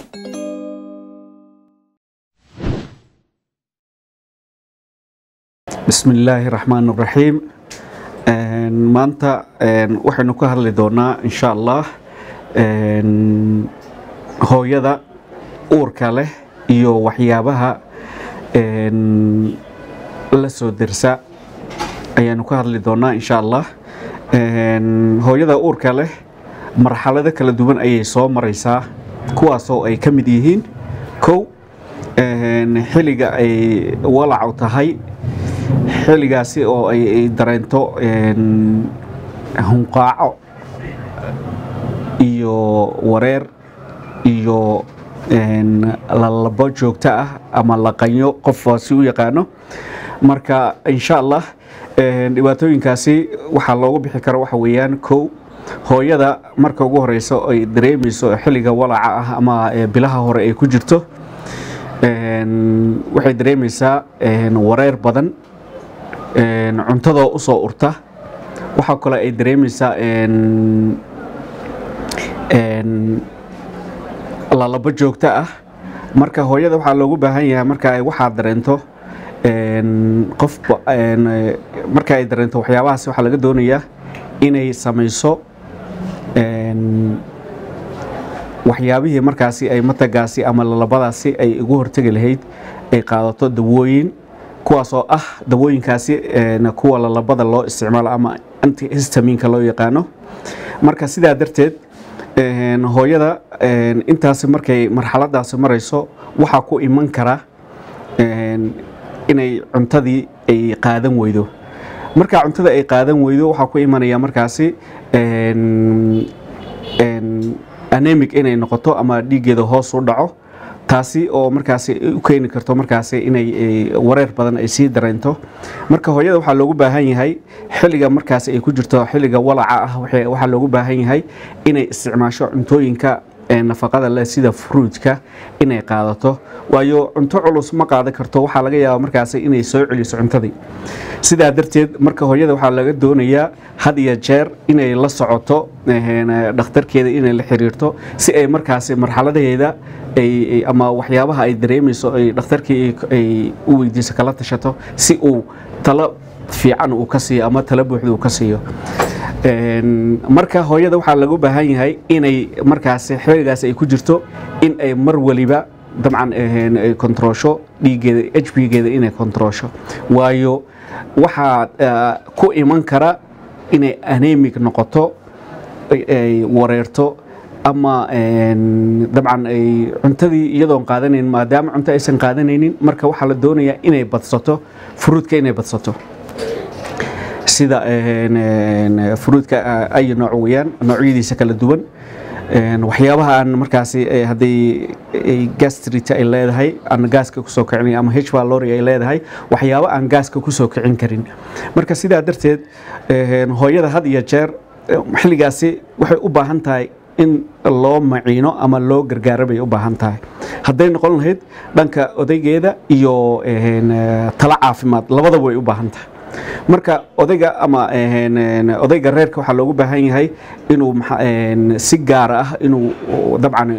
bismi illaahi raxmaan raxiim maanta waxaynu ka hadli doonaa insha allah hooyada uurka leh iyo waxyaabaha la soo dersa ayaanu ka hadli doonaa insha allah hooyada uurka leh marxalado kala duwan ayay soo maraysaa kuwaasoo ay ka mid yihiin kow xilliga ay walacu tahay xilligaasi oo ay dareento hunqaaco iyo wareer iyo lalabo joogto ah ama laqanyo qofkaasi u yaqaano marka insha allah dhibaatooyinkaasi waxaa loogu bixi karo waxa weeyaan kow hooyada marka ugu horeyso ay dareemayso xilliga walaca ah ama bilaha hore ay ku jirto waxay dareemaysaa wareer badan cuntadoo u soo urta waxaa kale ay dareemaysaa lalabo joogto ah marka hooyada waxaa loogu baahan yahay marka ay waxaa dareento qof marka ay dareento waxyaabahaas waxaa laga doonayaa inay samayso waxyaabihii markaasi ay matagaasi ama lalabadaasi ay ugu hortegi lahayd ay qaadato dawooyin kuwaasoo ah dawooyinkaasi kuwa lalabada loo isticmaalo ama antihistaminka loo yaqaano marka sidaa darteed hooyada intaasi markay marxaladaasi marayso waxaa ku iman kara inay cuntadii ay qaadan weydo markaa cuntada ay qaadan weydo waxaa ku imanaya markaasi anemic inay noqoto ama dhiiggeeda hoos u dhaco taasi oo markaasi u keeni karto markaasi inay wareer badan ay sii dareento marka hooyada waxaa loogu baahan yahay xilliga markaasi ay ku jirto xilliga walaca ah waxaa loogu baahan yahay inay isticmaasho cuntooyinka nafaqada leh sida fruudka inay qaadato waayo cunto culus ma qaadan karto waxaa laga yaabaa markaasi inay soo celiso cuntadii sidaa darteed marka hooyada waxaa laga doonayaa had iyo jeer inay la socoto dhakhtarkeeda inay la xiriirto si ay markaasi marxaladaheeda ama waxyaabaha ay dareemayso ay dhakhtarkii ay u weydiiso kala tashato si uu talo fiican uu ka siiyo ama talo buuxda uu ka siiyo marka hooyada waxaa lagu baahan yahay inay markaasi xiligaas ay ku jirto in ay mar waliba dabcan ay kontaroosho dhiiggeeda h b geeda inay kontaroosho waayo waxaa ku iman kara inay anemic noqoto ay wareerto ama dabcan ay cuntadii iyadoon qaadanayn maadaama cunto aysan qaadanaynin marka waxaa la doonayaa inay badsato fruudka inay badsato sida fruudka ay nooc weyaan noocyadiisa kala duwan waxyaabaha aan markaasi hadday gastrit ay leedahay aan gaaska kusoo kicin ama h valori ay leedahay waxyaabo aan gaaska kusoo kicin karin marka sidaa darteed hooyada had iyo jeer xilligaasi waxay u baahan tahay in loo maciino ama loo gargaaro bay u baahan tahay hadday noqon lahayd dhanka odaygeeda iyo talo caafimaad labadaba way u baahan tahay marka odayga ama odayga reerka waxaa loogu baahan yahay inuu si gaara ah inuu dabcan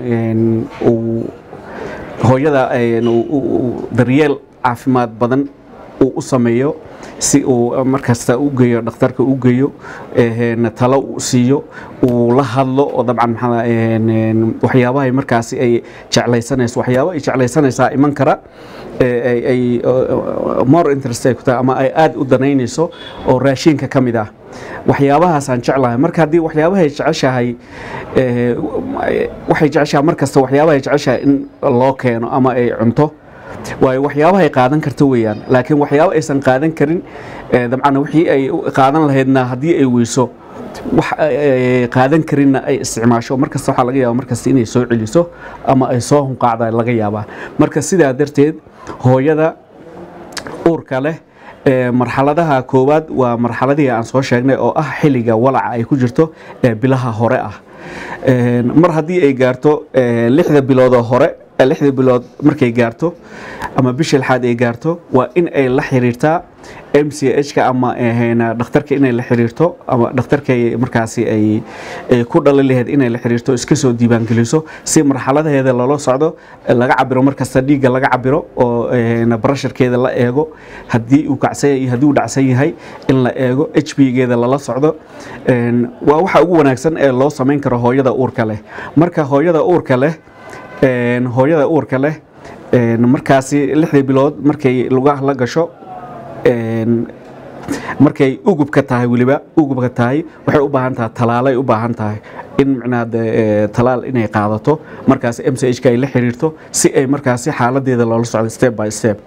hooyada daryeel caafimaad badan uu u sameeyo si uu markasta u geeyo dhakhtarka u geeyo talo u siiyo uu la hadlo oo dabcan waxyaabahay markaasi ay jeclaysanayso waxyaabo ay jeclaysanaysaa iman kara ay more interest ay ku tahay ama ay aada u danaynayso oo raashinka ka mid ah waxyaabahaasaan jeclahay marka haddii waxyaabahay jeceshahay waxay jeceshahay mar kasta waxyaabahay jeceshahay in loo keeno ama ay cunto waayo waxyaabahay qaadan karta weeyaan laakiin waxyaabo aysan qaadan karin dabcan wixii ay qaadan lahaydna haddii ay weyso wax qaadan karinna ay isticmaasho markasta waxaa laga yaaba markasta inay soo celiso ama ay soo hunqaacda laga yaabaa marka sidaa darteed hooyada uurka leh marxaladaha koowaad waa marxaladihii aan soo sheegnay oo ah xilliga walaca ay ku jirto ee bilaha hore ah mar haddii ay gaarto lixda biloodoo hore lixda bilood markay gaarto ama bisha lixaad ay gaarto waa in ay la xiriirtaa m c h-ka ama dhakhtarka inay la xiriirto ama dhakhtarka markaasi ay ku dhali lahayd inay la xiriirto iska soo diiwaangeliso si marxaladaheeda loola socdo laga cabiro markasta dhiigga laga cabiro oo barasharkeeda la eego haddii uu kacsan yahay haddii uu dhacsan yahay in la eego h b geeda lala socdo waa waxa ugu wanaagsan ee loo samayn karo hooyada uurka leh marka hooyada uurka leh hooyada uurka leh markaasi lixdii bilood markay lugaha la gasho markay ugubka tahay weliba ugubka tahay waxay u baahan tahay talaalay u baahan tahay in micnaha talaal inay qaadato markaasi m c h ka ay la xiriirto si ay markaasi xaaladeeda loola socdo step by step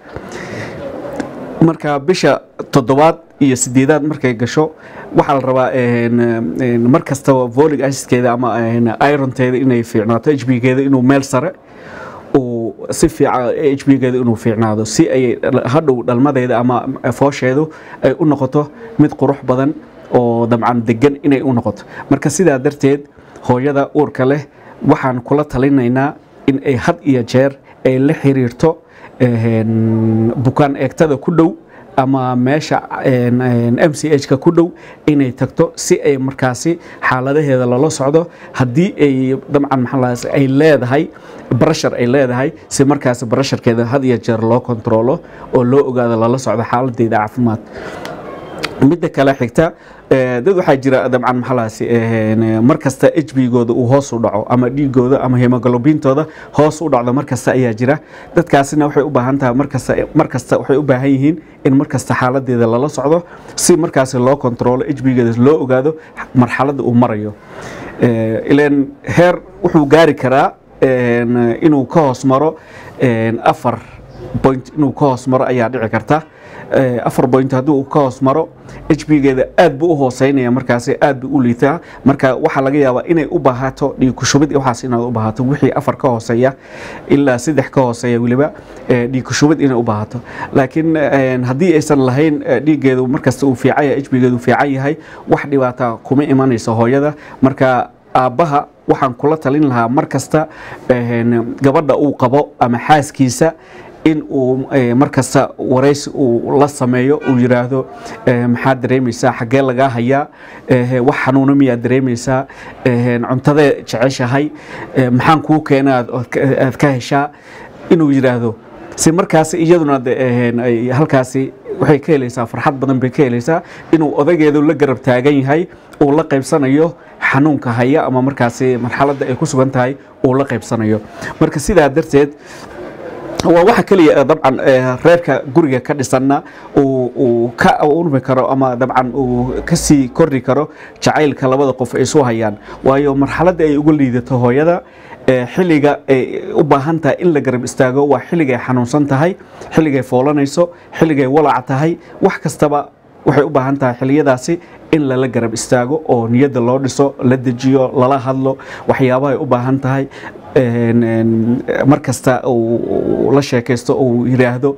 marka bisha toddobaad iyo sideedaad markay gasho waxaa la rabaa mar kastaba volig acidkeeda ama ironteeda inay fiicnaato h b geeda inuu meel sare uu si fiican h b geeda inuu fiicnaado si ay hadhow dhalmadeeda ama foosheedu ay u noqoto mid qurux badan oo dabcan degan inay u noqoto marka sidaa darteed hooyada uurka leh waxaan kula talinaynaa in ay had iyo jeer ay la xiriirto bukaan eegtada ku dhow ama meesha m c h ka ku dhow inay tagto si ay markaasi xaaladaheeda loola socdo haddii ay dabcan maxaa ay leedahay barashar ay leedahay si markaasi barasharkeeda had iyo jeer loo kontroolo oo loo ogaado lala socdo xaaladeeda caafimaad midda kale xigta dad waxaa jira dabcan maxalaasi mar kasta h b gooda uu hoos u dhaco ama dhiigooda ama hemoglobintooda hoos u dhacdo mar kasta ayaa jira dadkaasina waxay u baahan tahay markasta mar kasta waxay u baahan yihiin in mar kasta xaaladeeda lala socdo si markaasi loo kontroolo h b geeda loo ogaado marxaladda uu marayo ilan heer wuxuu gaari karaa inuu ka hoos maro afar point inuu ka hoos maro ayaa dhici karta afar point haddii uu ka hoos maro h b geeda aad buu u hooseynaya markaasi aad buu u liitaa marka waxaa laga yaabaa inay u baahato dhiig kushubid waxaas inaad u baahato wixii afar ka hooseeya ilaa saddex ka hooseeya weliba dhiig kushubid inay u baahato laakiin haddii aysan lahayn dhiiggeedu markasta uu fiican yahay h b geedu fiican yahay wax dhibaata kuma imanayso hooyada marka aabbaha waxaan kula talin lahaa mar kasta gabadha uu qabo ama xaaskiisa in uu markasta waraysi uu la sameeyo uu yiraahdo maxaad dareemaysaa xaggee lagaa hayaa wax xanuuna miyaad dareemaysaa cuntadee jeceshahay maxaan kuu keena aad ka heshaa inuu yiraahdo si markaas iyaduna halkaasi waxay ka helaysaa farxad badan bay ka helaysaa inuu odageedu la garab taagan yahay uu la qaybsanayo xanuunka haya ama markaasi marxaladda ay ku sugan tahay uu la qaybsanayo marka sidaa darteed waa waxa keliya dabcan reerka guriga ka dhisanna uu ka urmi karo ama dabcan uu kasii kordhi karo jacaylka labada qof ay isu hayaan waayo marxaladda ay uga liidato hooyada xilliga ay u baahan tahay in la garab istaago waa xilligay xanuunsan tahay xilligay foolanayso xilligay walac tahay wax kastaba waxay u baahan tahay xilliyadaasi in lala garab istaago oo niyadda loo dhiso la dejiyo lala hadlo waxyaabahay u baahan tahay mar kasta uu la sheekaysto uu yiraahdo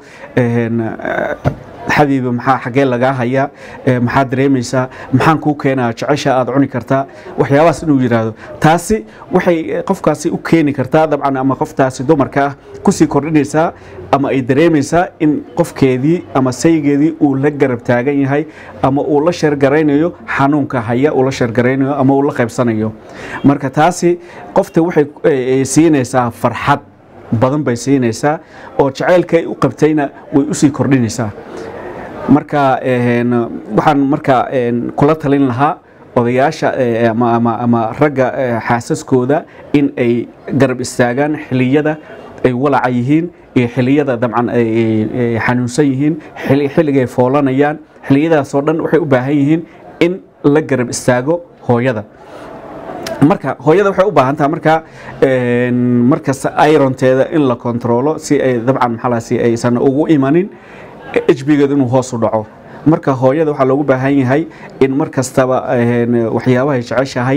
xabiibi maxaa xaggee lagaa hayaa maxaad dareemaysaa maxaan kuu keenaa jecesha aad cuni kartaa waxyaabahaas inuu yiraahdo taasi waxay qofkaasi u keeni kartaa dabcan ama qoftaasi dumarka ah kusii kordhinaysaa ama ay dareemaysaa in qofkeedii ama saygeedii uu la garab taagan yahay ama uu la sheergaraynayo xanuunka haya uu la sheergaraynayo ama uu la qaybsanayo marka taasi qofta waxay siinaysaa farxad badan bay siinaysaa oo jacaylka ay u qabtayna way usii kordhinaysaa marka waxaan marka kula talin lahaa odayaasha ama ragga xaasaskooda in ay garab istaagaan xiliyada ay walaca yihiin iyo xiliyada dabcan ay xanuunsan yihiin xilligay foolanayaan xiliyadaasoo dhan waxay u baahan yihiin in la garab istaago hooyada marka hooyada waxay u baahan tahay marka markasta ironteeda in la kontroolo si ay dabcan maxalaasi aysan ugu imanin hbgeeda inuu hoos u dhaco marka hooyada waxaa loogu baahan yahay in mar kastaba waxyaabahay jeceshahay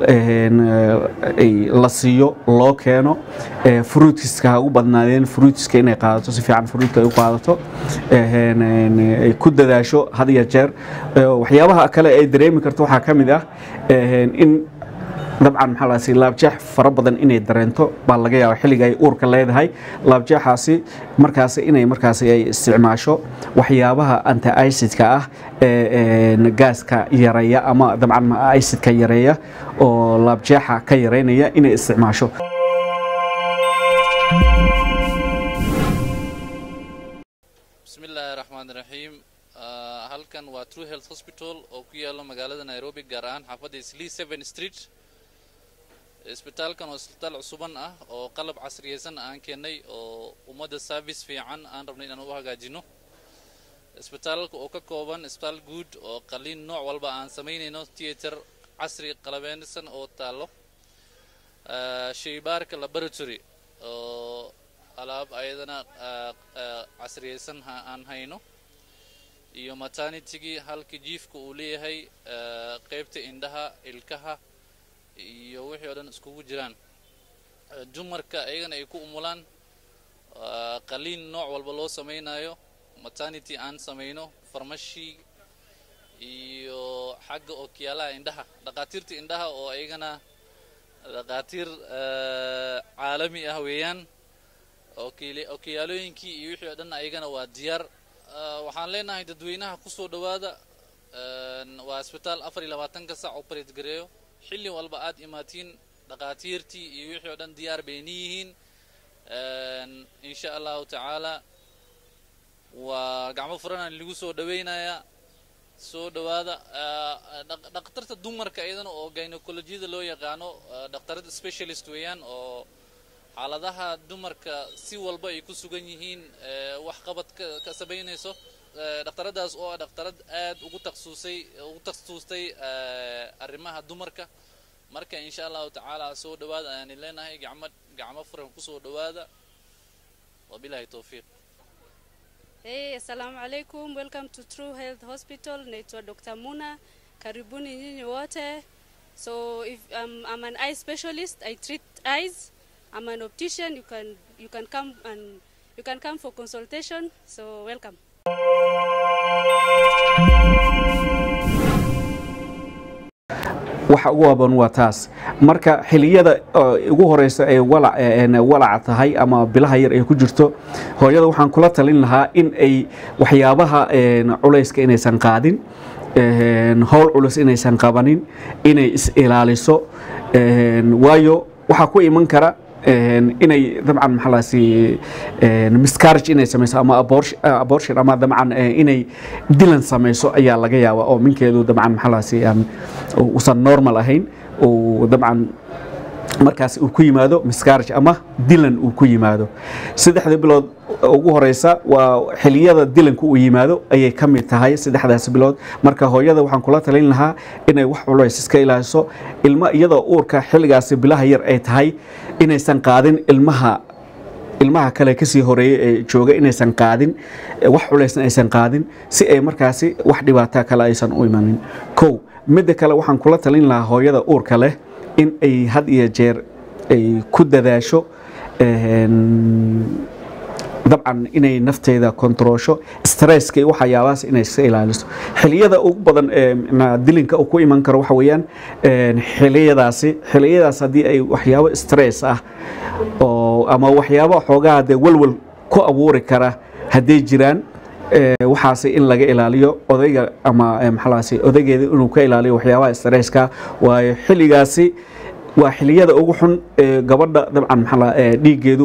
la siiyo loo keeno fruitiska ha ugu badnaadeen fruitiska inay qaadato si fiican fruitka ay u qaadato ay ku dadaasho had iyo jeer waxyaabaha kale ay dareemi karto waxaa ka mid ah in dabcan maxaa laasi laabjeex fara badan inay dareento baa laga yaaba xilliga ay uurka leedahay laabjeexaasi markaasi inay markaasi ay isticmaasho waxyaabaha anti icidka ah ee gaaska yareeya ama dabcan icidka yareeya oo laabjeexa ka yareynaya inay isticmaasho bismi illaahi raxmaan raxiim halkan waa true health hospital oo ku yaalo magaalada nairobi gaar ahaan xaafadda slee seven street isbitaalkan waa isbitaal cusuban ah oo qalab casriyeysan aan keenay oo ummadda service fiican aan rabnay inaan u hagaajino isbitaalka oo ka kooban isbitaal guud oo qaliin nooc walba aan samaynayno theater casri qalabeensan oo taallo shaybaarka laboratory oo alaab ayadana casriyeysan aan hayno iyo maternitygii halka jiifka uu leeyahay qeybta indhaha ilkaha iyo wixii oo dhan iskugu jiraan dumarka ayagana ay ku umulaan qaliin nooc walba loo samaynayo maternity aan samayno farmashi iyo xagga ookiyaalaha indhaha dhaqaatiirta indhaha oo ayagana dhaqaatiir caalami ah weeyaan okiyaalooyinkii iyo wixii oo dhan ayagana waa diyaar waxaan leenahay dadweynaha kusoo dhowaada waa isbitaal afar iyo labaatanka sac operate gareeyo xilli walba aad imaatiin dhaqaatiirtii iyo wixii oo dhan diyaar bayni yihiin insha allahu tacaala waa gacmo furanaan lagu soo dhaweynayaa soo dhowaada dhaktarta dumarka iyadana oo gynecolojiyada loo yaqaano dhaktarada specialist weeyaan oo xaaladaha dumarka si walba ay ku sugan yihiin wax qabad ka samaynayso dhaktaradaas oo ah dhaktarad aad ugu takhasusay ugu takhasustay arrimaha dumarka marka insha allahu tacaala soo dhowaada ayaani leenahay gacmo gacmo furan kusoo dhowaada wabilahi towfiiq Hey, assalamu alaikum. Welcome to True Health Hospital. Naitwa Dr. Muna. Karibuni nyinyi wote. So if um, I'm an eye specialist, I treat eyes. I'm an optician. You can you can come and you can come for consultation. So welcome. waxa ugu haboon waa taas marka xiliyada ugu horeysa ay walaca tahay ama bilaha yar ay ku jirto hooyada waxaan kula talin lahaa in ay waxyaabaha culayska inaysan qaadin howl culus inaysan qabanin inay is-ilaaliso waayo waxaa ku iman kara inay dabcan maxalaasi miscarriage inay samayso ama abortion ama dabcan inay dilan samayso ayaa laga yaaba oo minkeedu dabcan maxalaasi usan normal ahayn uu dabcan markaas uu ku yimaado miscarriage ama dilan uu ku yimaado saddexda bilood ugu horeysa waa xiliyada dilanku uu yimaado ayay ka mid tahay saddexdaas bilood marka hooyada waxaan kula talin lahaa inay wax culays iska ilaaliso ilmo iyadoo uurka xilligaasi bilaha yar ay tahay inaysan qaadin ilmaha ilmaha kale kasii horeeyey ee jooga inaysan qaadin wax culaysna aysan qaadin si ay markaasi wax dhibaataa kale aysan u imanin kow midda kale waxaan kula talin lahaa hooyada uurka leh in ay had iyo jeer ay ku dadaasho dabcan inay nafteeda kontroosho stresska iyo waxyaabahaas inay iska ilaaliso xiliyada ugu badan ee dilinka uu ku iman karo waxa weeyaan xiliyadaasi xiliyadaas haddii ay waxyaabo stress ah oo ama waxyaabo xoogaha dee walwal ku abuuri kara hadday jiraan waxaasi in laga ilaaliyo odayga ama maxalaasi odaygeeda inuu ka ilaaliyo waxyaabaha stresska waayo xilligaasi waa xiliyada ugu xun ee gabadha dabcan maxaa dhiiggeedu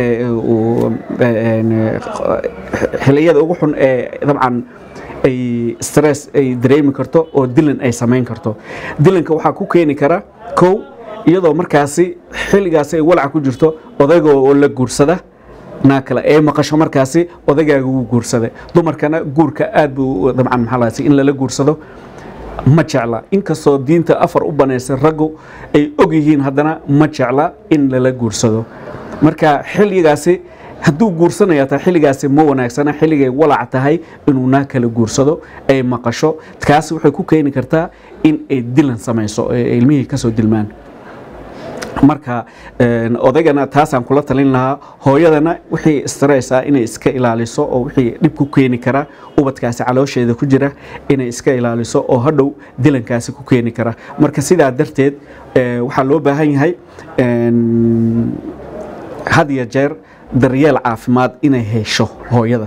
xiliyada ugu xun ee dabcan ay stress ay dareemi karto oo dilan ay samayn karto dilanka waxaa ku keeni kara kow iyadoo markaasi xilligaasi ay walaca ku jirto odayga oo la guursada naa kale ee maqasho markaasi odaygaaga wuu guursaday dumarkana guurka aad buu dabcan maxaa in lala guursado ma jecla inkastoo diinta afar u banaysay raggu ay og yihiin haddana ma jecla in lala guursado marka xilligaasi hadduu guursanaya taa xilligaasi ma wanaagsana xilligay walac tahay inuu naa kala guursado ay maqasho kaasi waxay ku keeni kartaa in ay dilan samayso ilmihii kasoo dilmaan marka een, odaygana taasaan kula talin lahaa hooyadana wixii stress ah inay iska ilaaliso oo wixii dhib ku keeni kara ubadkaasi caloosheeda ku jira inay iska ilaaliso oo hadhow dilankaasi ku keeni kara marka sidaa darteed ee, waxaa loo baahan yahay een, had iyo jeer daryeel caafimaad inay hesho hooyada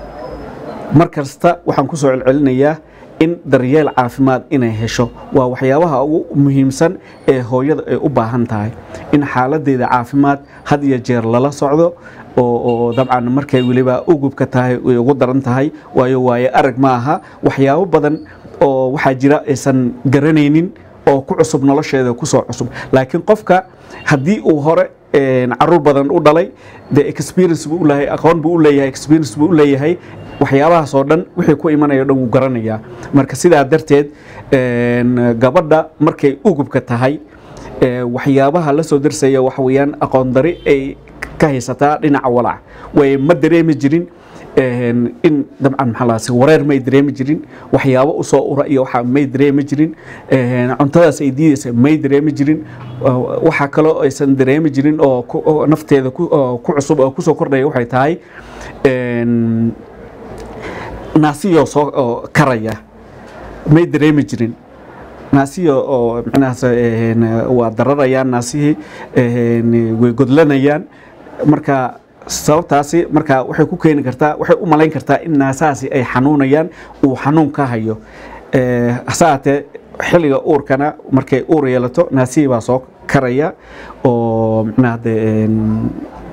mar kasta waxaan ku soo celcelinayaa in daryeel caafimaad inay hesho waa waxyaabaha ugu muhiimsan ee hooyada ay u baahan tahay in xaaladeeda caafimaad had iyo jeer lala socdo oo oo dabcan markay weliba ugubka tahay way ugu daran tahay waayo waayo arag ma aha waxyaabo badan oo waxaa jira aysan garanaynin oo ku cusub nolosheeda kusoo cusub laakiin qofka haddii uu hore een, caruur badan u dhalay de experience buu u leeyahay aqoon buu u leeyahay experience buu u leeyahay waxyaabahaas oo dhan wixii ku imanaya o dhan wuu garanayaa marka sidaa darteed een, gabadha markay ugubka tahay ee, waxyaabaha la soo darsaya waxa weeyaan aqoon dari ay ka haysataa dhinaca walaac way ma dareemi jirin een, in dabcan maxaa lahaase wareer may dareemi jirin waxyaabo usoo ura iyo waxa may dareemi jirin een, cuntadaas ay diidaysa may dareemi jirin oo waxa kaloo aysan dareemi jirin oo ku- oo nafteeda ku oo ku cusub oo kusoo kordhaya waxay tahay een, naasiyoo soo oo karaya may dareemi jirin naasiyo oo micnahaas een, waa dararayaan naasihii een, way godlanayaan marka sababtaasi marka waxay ku keeni kartaa waxay u malayn kartaa in naasahaasi ay xanuunayaan uu xanuun ka hayo Ee, hase ahaatee xilliga uurkana markay uur yeelato naasihii baa soo karaya oo micnaha dee een,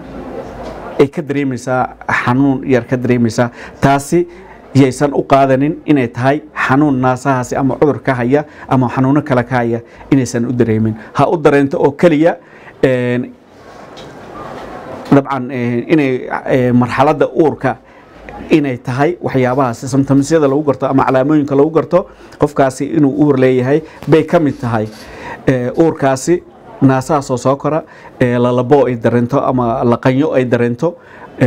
ay ka dareemaysaa xanuun yar ka dareemaysaa taasi yaysan u qaadanin inay tahay xanuun naasahaasi ama cudur ka haya ama xanuuno kale ka haya inaysan u dareemin ha u dareento oo keliya een, dabcan een, inay ee, marxaladda uurka inay tahay waxyaabahaasi symptomsyada lagu garto ama calaamooyinka lagu garto qofkaasi inuu uur leeyahay bay ka mid tahay Ee, uurkaasi naasahaasoo soo kora ee, lalabo ay dareento ama laqanyo ay dareento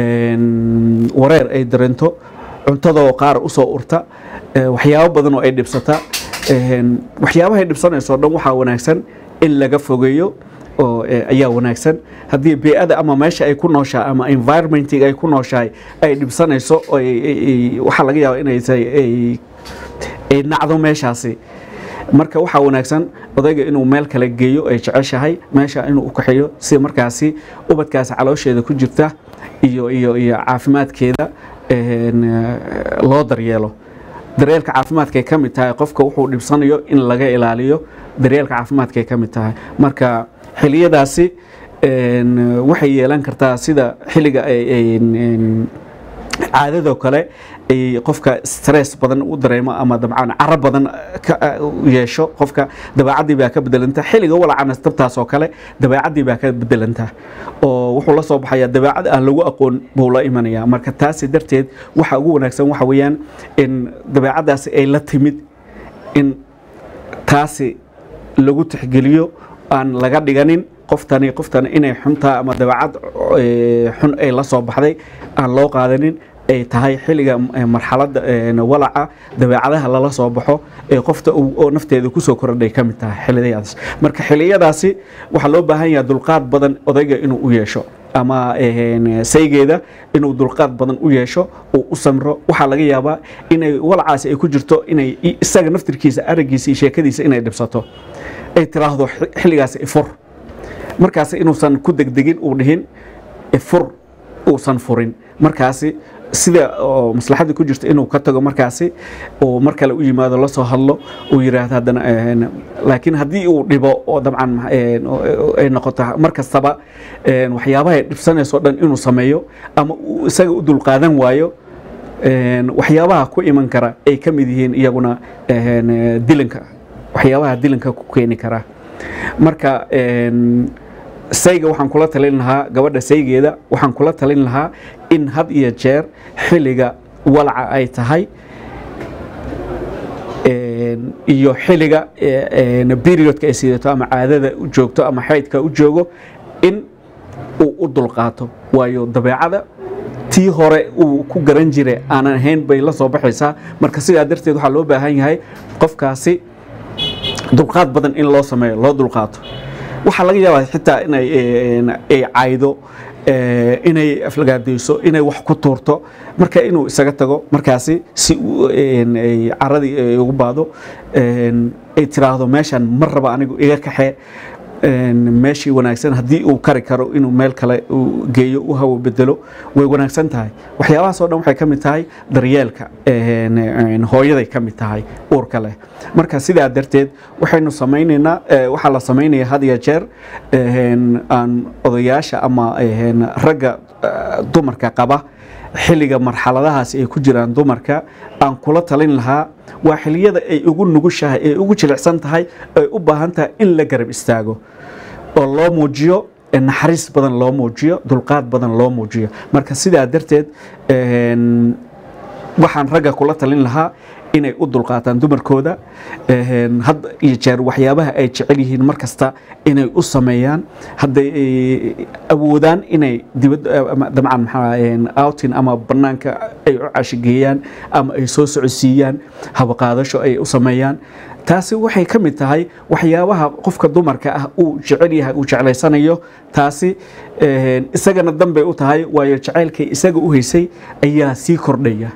een, wareer ay dareento cuntadoo qaar usoo urta ee, waxyaabo badan oo ay dhibsata Een, waxyaabahay dhibsanayso o dhan waxaa wanaagsan in laga fogeeyo oo eh, ayaa wanaagsan haddii bee-ada ama meesha ay ku nooshahay ama environmentiga ay ku nooshahay ay dhibsanayso oo ay- ay- ay- waxaa laga yaaba inay tahay ay ay nacdo meeshaasi marka waxaa wanaagsan odayga inuu meel kale geeyo ay jeceshahay meesha inuu u kaxeeyo si markaasi ubadkaasi caloosheeda ku jirta iyo iyo iyo caafimaadkeeda een, eh, loo daryeelo daryeelka caafimaadkay ka mid tahay qofka wuxuu dhibsanayo in laga ilaaliyo daryeelka caafimaadkay ka mid tahay marka xiliyadaasi een, waxay yeelan kartaa sida xilliga ay- ay- een, caadadoo kale ay qofka stress badan u dareemo ama dabcan caro badan ka yeesho qofka dabeecadii baa ka bedelanta xilliga walacana tabtaas oo kale dabeecadii baa ka bedelanta oo wuxuu la soo baxaya dabeecad aan lagu aqoon buu la imanaya marka taasi darteed waxa ugu wanaagsan waxa weeyaan in dabeecadaasi ay la timid in taasi lagu tixgeliyo aan laga dhiganin qoftani qoftani inay xuntaa ama dabeecad eh, xun ay la soo baxday aan loo qaadanin ay tahay xilliga eh, marxaladda eh, walaca dabeecadaha lala soo baxo ee qofta uu- oo nafteeda kusoo kordhay ka mid tahay xilliyadaas marka xilliyadaasi waxaa loo baahan yahay dulqaad badan odayga inuu u yeesho ama eh, saygeeda inuu dulqaad badan u yeesho uu u samro waxaa laga yaabaa inay walacaasi ay ku jirto inay i- isaga naftirkiisa araggiisa iyo sheekadiisa inay dhibsato ay tiraahdo "Xi- xilligaasi ifur markaasi inuusan ku degdegin uu dhihin ifur uusan furin markaasi sida oo maslaxadii ku jirto inuu ka tago markaasi uu mar kale u yimaado la soo hadlo uu yiraahdo haddana een, laakiin haddii uu dhibo oo dabcan een, oo- oo- ay noqoto mar kastaba een, waxyaabaha ay dhibsanayso o dhan inuu sameeyo ama uu isaga u dulqaadan waayo een, waxyaabaha ku iman kara ay ka mid yihiin iyaguna een, dilanka waxyaabaha dilanka ku keeni kara marka een, sayga waxaan kula talin lahaa gabadha saygeeda waxaan kula talin lahaa in had iyo jeer xilliga walaca ay tahay een, iyo xilliga ee, een, periodka ay sidato ama caadada u joogto ama xaydka u joogo in uu u dulqaato waayo dabeecada tii hore uu ku garan jiray aanan ahayn bay la soo baxaysaa marka sidaa darteed waxaa loo baahan yahay qofkaasi dulqaad badan in loo sameeyo loo dulqaato waxaa laga yaabaa xitaa inay een, ay caydo ee, inay aflagaadeyso inay wax ku tuurto marka inuu isaga tago markaasi si uu, een, ay caradii ay ugu baado een, ay tiraahdo meeshan mar raba anigu iga kaxee een, meeshii wanaagsan haddii uu kari karo inuu meel kale uu geeyo u hawo bedelo way wanaagsan tahay waxyaabahaas oo dhan waxay ka mid tahay daryeelka een, een, hooyaday ka mid tahay uurka leh marka sidaa darteed waxaynu samaynaynaa ee, waxaa la samaynaya had iyo jeer een, aan odayaasha ama een, ragga eh, dumarka qaba xilliga marxaladahaas ay ku jiraan dumarka aan kula talin lahaa waa xilliyada ay ugu nugushahay ay ugu jilicsan tahay ay u baahan tahay in la garab istaago oo loo muujiyo ee naxariis badan loo muujiyo dulqaad badan loo muujiyo marka sidaa darteed een, waxaan ragga kula talin lahaa inay u dulqaataan dumarkooda een, had iyo jeer waxyaabaha ay jecel yihiin mar kasta inay u sameeyaan hadday ay awoodaan inay dibad ama dabcan maxaa een, outing ama banaanka ay u cashigeeyaan ama ay soo socodsiiyaan habaqaadasho ay u sameeyaan taasi waxay ka mid tahay waxyaabaha qofka dumarka ah uu jecel yahay uu jeclaysanayo taasi een, isagana danbay u tahay waayo jacaylkay isaga u haysay ayaa sii kordhaya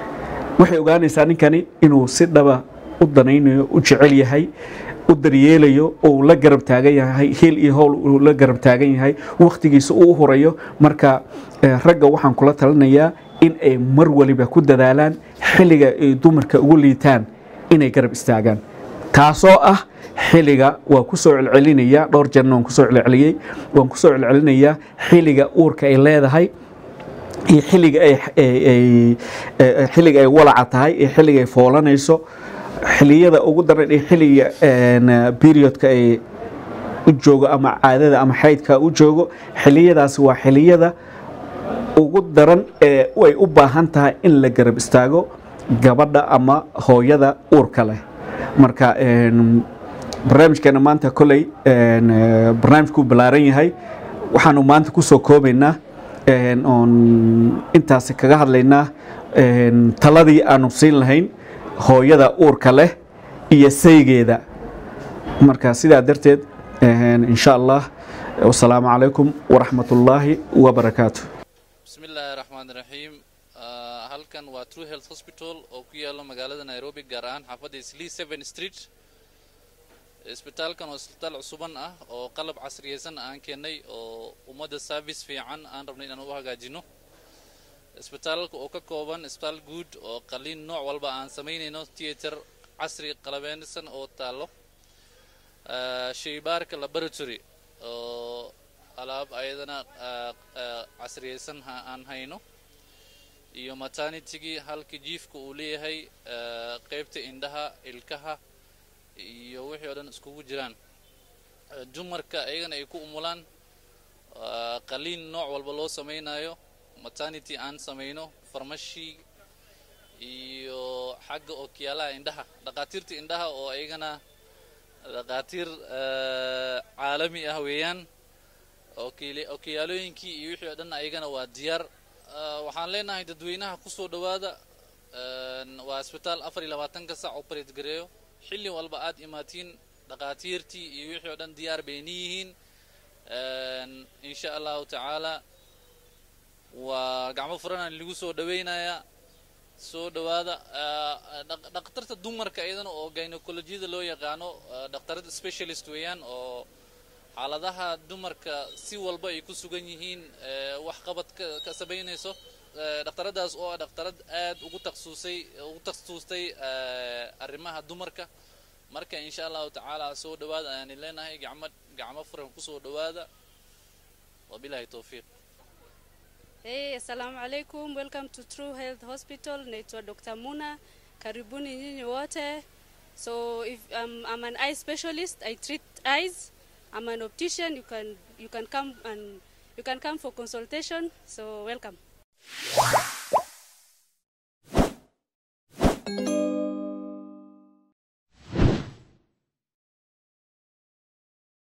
waxay ogaanaysaa ninkani inuu si dhaba u danaynayo u jecel yahay u daryeelayo uu la garab taagan yahay heel iyo howl uu la garab taagan yahay wakhtigiisa uu u hurayo marka eh, ragga waxaan kula talinayaa in ay mar waliba ku dadaalaan xilliga ay dumarka ugu liitaan inay garab istaagaan taasoo ah xilliga waa ku soo celcelinaya dhowr jeerna waan kusoo celceliyey waan kusoo celcelinayaa xilliga uurka ay leedahay iyo xilliga ay ay- ay- ay- xilliga ay walaca tahay iyo xilliga ay foolanayso xilliyada ugu daran iyo xilliga een, periodka ay u joogo ama caadada ama xaydka u joogo xilliyadaasi waa xilliyada ugu daran ee ay u baahan tahay in la garab istaago gabadha ama hooyada uurka leh marka een, barnaamijkeena maanta koley een, eh, barnaamijkuu ballaaran yahay waxaanu maanta kusoo koobaynaa een, oon intaasi kaga hadlaynaa een, taladii aanu siin lahayn hooyada uurka leh iyo saygeeda marka sidaa darteed een, insha allah wasalaamu calaykum waraxmat ullaahi wabarakaatu بسم الله الرحمن الرحيم آه، halkan waa True Health Hospital oo ku yaalo magaalada Nairobi gaar ahaan xaafadda Islii 7 Street isbitaalkan waa isbitaal cusuban ah oo qalab casriyeysan aan keenay oo ummadda service fiican aan rabnay inaan u hagaajino isbitaalka oo ka kooban isbitaal guud oo qaliin nooc walba aan samaynayno theater casri qalabeysan oo taalo آه، shaybaarka laboratory oo alaab ayadana ah, ah, casriyeysan ha- aan hayno iyo maternitygii halka jiifka uu leeyahay ah, qeybta indhaha ilkaha iyo wixii oo dhan iskugu jiraan Ah, dumarka ayagana ay ku umulaan ah, qaliin nooc walba loo sameynayo maternity aan sameyno farmashi iyo xagga ookiyaalaha indhaha dhaqaatiirta indhaha oo ayagana dhaqaatiir ah, caalami ah weeyaan okiili- okiyaalooyinkii iyo wixii oo dhan ayagana waa diyaar Ah, waxaan leenahay dadweynaha kusoo dhowaada Een, waa isbitaal afar iyo labaatanka sac operate gareeyo xilli walba aad imaatiin dhaqaatiirtii iyo wixii oo dhan diyaar bay niyihiin Een, insha allahu tacaala waa gacmo furanaan lagu soo dhaweynayaa soo dhowaada Ah, dhaq- dhaqtarta dumarka iyadana oo gynecolojiyada loo yaqaano ah, dhaqtarada specialist weeyaan oo xaaladaha dumarka si walba ay ku sugan yihiin ee, wax qabad ka ka samaynayso Ee, dhaqtaradaas oo ah dhaqtarad aad ugu takhasusay ugu takhasustay ee, arrimaha dumarka marka insha allahu tacaala soo dhowaada ayaan leenahay gacmo gacmo furan kusoo dhowaada wabilahi towfiiq Hey, assalamu alaikum. Welcome to True Health Hospital. Naitwa Dr. Muna. Karibuni nyinyi wote. So if um, I'm an eye specialist, I treat eyes. I'm an optician. You can you can come and you can come for consultation. So welcome.